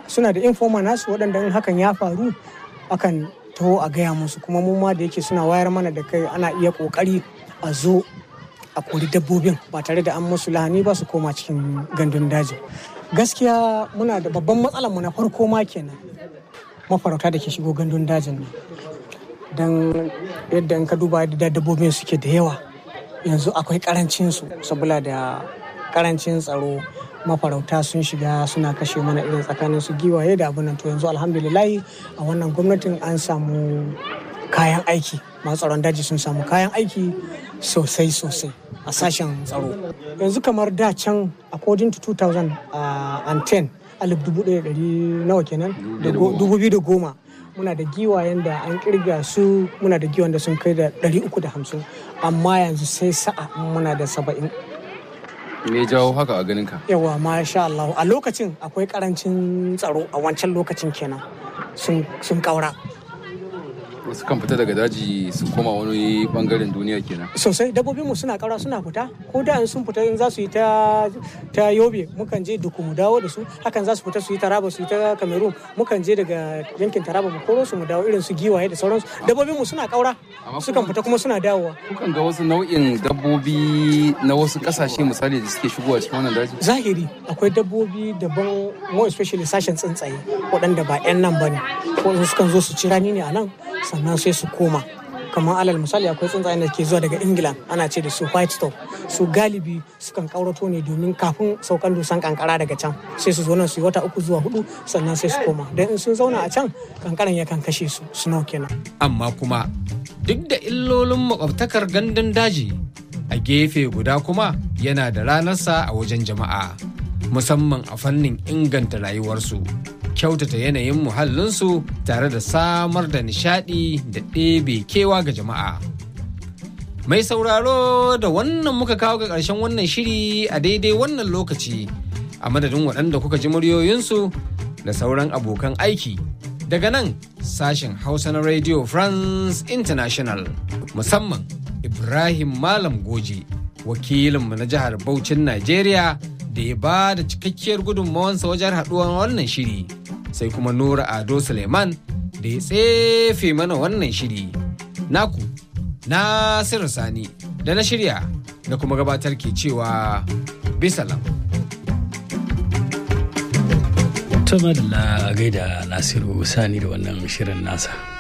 suna da informa nasu waɗanda in hakan ya faru akan taho a gaya musu kuma mu ma da yake suna wayar mana da kai ana iya ƙoƙari a zo a kori dabbobin ba tare da an musu lahani ba su koma cikin gandun daji gaskiya muna da babban matsalar mu na farko ma kenan mafarauta da ke shigo gandun dajin nan don yadda in ka duba da dabbobin suke da yawa yanzu akwai karancin su saboda da karancin tsaro mafarauta sun shiga suna kashe mana irin tsakanin su giwaye da abin nan to yanzu alhamdulillahi a wannan gwamnatin an samu kayan aiki masu tsaron daji sun samu kayan aiki sosai sosai a sashen tsaro yanzu kamar da can according to 2010 alif dubu ɗaya ɗari nawa kenan dubu biyu da goma muna da giwayen da an kirga su muna da giwayen da sun kai da ɗari uku da hamsin amma yanzu sai sa'a muna da saba'in me jawo haka a ganin ka yawa masha Allah a lokacin akwai karancin tsaro a wancan lokacin kenan sun kaura wasu kan fita daga daji su koma wani bangaren duniya kenan sosai dabbobinmu suna kaura suna fita ko da sun fita in za su yi ta ta yobe mukan je duku mu dawo da su hakan za su fita su yi taraba su yi ta cameroon mukan je daga yankin taraba mu koro su mu dawo irin su giwaye da sauransu dabbobinmu suna kaura sukan fita kuma suna dawowa kukan ga wasu nau'in dabbobi na wasu kasashe misali da suke shigowa cikin wannan daji zahiri akwai dabbobi daban more especially sashen tsuntsaye waɗanda ba 'yan nan ba ne ko sukan zo su ci rani ne a nan sannan sai su koma kamar alal misali akwai tsuntsayen da ke zuwa daga ingila ana ce da su white stop su galibi sukan kaurato ne domin kafin saukan dusan kankara daga can sai su zo nan su yi wata uku zuwa hudu sannan sai su koma don in sun zauna a can kankaran yakan kashe su snow kenan amma kuma duk da illolin makwabtakar gandun daji a gefe guda kuma yana da ranarsa a wajen jama'a musamman a fannin inganta rayuwarsu kyautata yanayin muhallinsu tare da samar da nishadi da ɗebe kewa ga jama'a. Mai sauraro da wannan muka kawo ga ƙarshen wannan shiri a daidai wannan lokaci a madadin waɗanda kuka ji muryoyinsu da sauran abokan aiki daga nan sashen Hausa na Radio France International musamman Ibrahim Malam Goji wakilinmu na jihar Bauchin Najeriya da ya ba da cikakkiyar gudunmawansa wajen haɗuwar wannan shiri. sai kuma Nura Ado Suleiman da ya tsefe mana wannan shiri. Naku, Nasiru Sani da na shirya da kuma gabatar ke cewa bisalam. Tuma da gaida Nasiru Sani da wannan shirin nasa.